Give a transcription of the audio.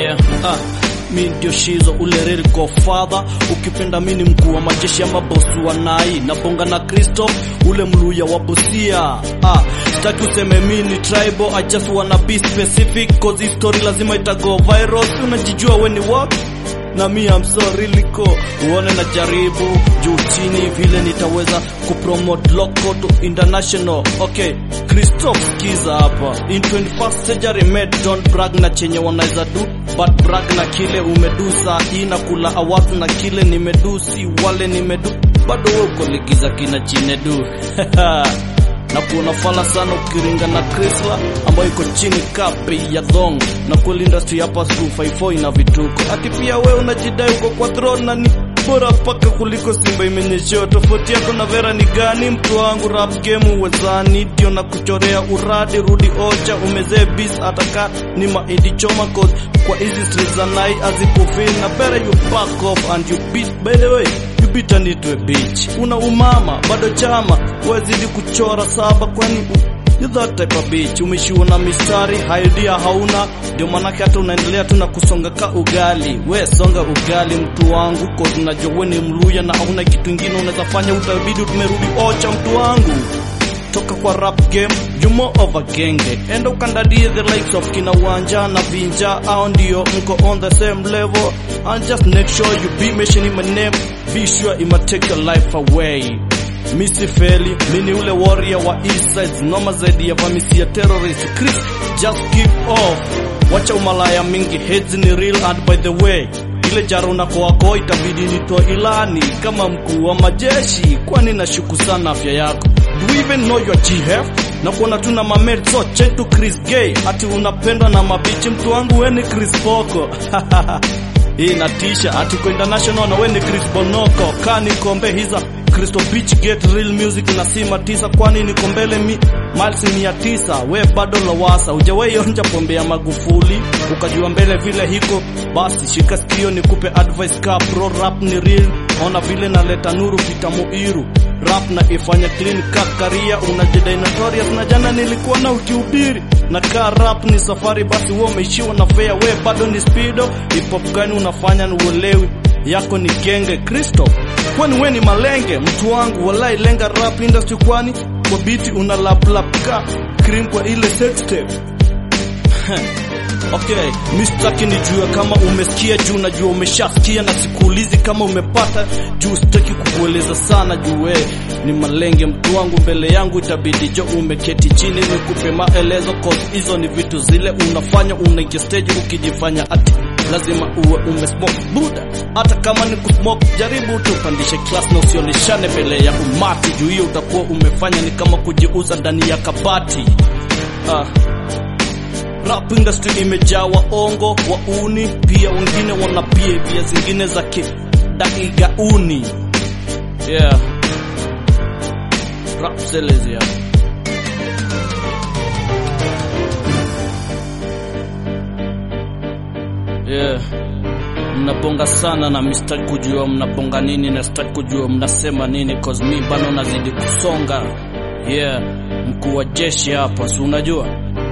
yeah ah mi ndio shizo ule real godfather ukipenda mi ni mkuu wa majeshi ya mabosi wa nai nabonga na kristo ule mluya wa busia ah, sitaki useme mi ni tribal i just wanna be specific cause hii story lazima itago viral Si unajijua we ni what na mi am so really cool. uone na jaribu juu chini vile nitaweza kupromote local to international okay Christoph Kiza hapa in 21st century made don't brag na chenye wanaweza do but brag na kile umedu saa hii na kula awafu na kile nimedu si wale nimedu bado we uko ligiza kina chinedu na kuona fala sana ukiringa na Chrysler ambayo iko chini ka bei ya dhong na kweli industry hapa 254 ina vituko ati pia we unajidai uko kwa throne na ni bora paka kuliko simba imenyeshewa tofauti yako na vera ni gani mtu wangu rap game uwezani ndio na kuchorea uradi rudi ocha umezee bis ataka ni maidi choma cause kwa hizi streets za nai azikufil na better you back off and you beat by the way you beat and it a bitch una umama bado chama wezidi kuchora saba kwani u- You that type of bitch umeshiwa na mistari idea hauna ndio manake hata unaendelea tu na kusonga ka ugali we songa ugali mtu wangu ko tunajua we ni mluya na hauna kitu ingine unaweza fanya utabidi tumerudi ocha mtu wangu toka kwa rap game jumo over genge enda ukandadie the likes of kina wanja na vinja au ndio mko on the same level and just make sure you be mentioning my name be sure ima take your life away Misi feli, mini ule warrior wa east side Noma zaidi ya vamisi ya terrorist Chris, just keep off Wacha umalaya mingi, heads ni real and by the way ile jaro unako wako itabidi nitoa ilani kama mkuu wa majeshi kwani nashuku sana afya yako do you even know your GF na kuona tu na mamed so chetu Chris Gay ati unapendwa na mabichi mtu wangu weni Chris Poko hii natisha ati kwa international na weni Chris Bonoko kani kombe hiza Crystal Beach Get Real Music na sima tisa kwani niko mbele mi miles mia tisa we bado lawasa hujawahi onja pombe ya Magufuli ukajua mbele vile hiko basi shika sikio nikupe advice ka pro rap ni real ona vile naleta nuru vitamuiru rap na ifanya clean ka karia unajidai notorious na jana nilikuwa na ukihubiri na ka rap ni safari basi wewe umeishiwa na fair we bado ni speedo hip hop gani unafanya ni uelewi yako ni genge Kristo kwani we ni malenge mtu wangu walai lenga rap industry kwani kwa biti una lap lap ka cream kwa ile sex tape Okay, mistaki nijue kama umesikia juu najua umeshasikia na sikuulizi kama umepata juu sitaki kukueleza sana juu we ni malenge mtu wangu mbele yangu itabidi jo umeketi chini nikupe maelezo cause hizo ni vitu zile unafanya unaingia stage ukijifanya ati lazima uwe umesmoke buda hata kama ni kusmoke jaribu tupandishe class na usioneshane mbele ya umati juu hiyo utakuwa umefanya ni kama kujiuza ndani ya kabati ah. Rap industry imejaa waongo wauni, pia wengine wana behavior zingine za kidaigauni. Yeah. Rap sellers yeah. Yeah. Mnabonga sana na mistaki kujua mnabonga nini na sitaki kujua mnasema nini cause mi bado nazidi kusonga. Yeah, mkuu wa jeshi hapa, si unajua?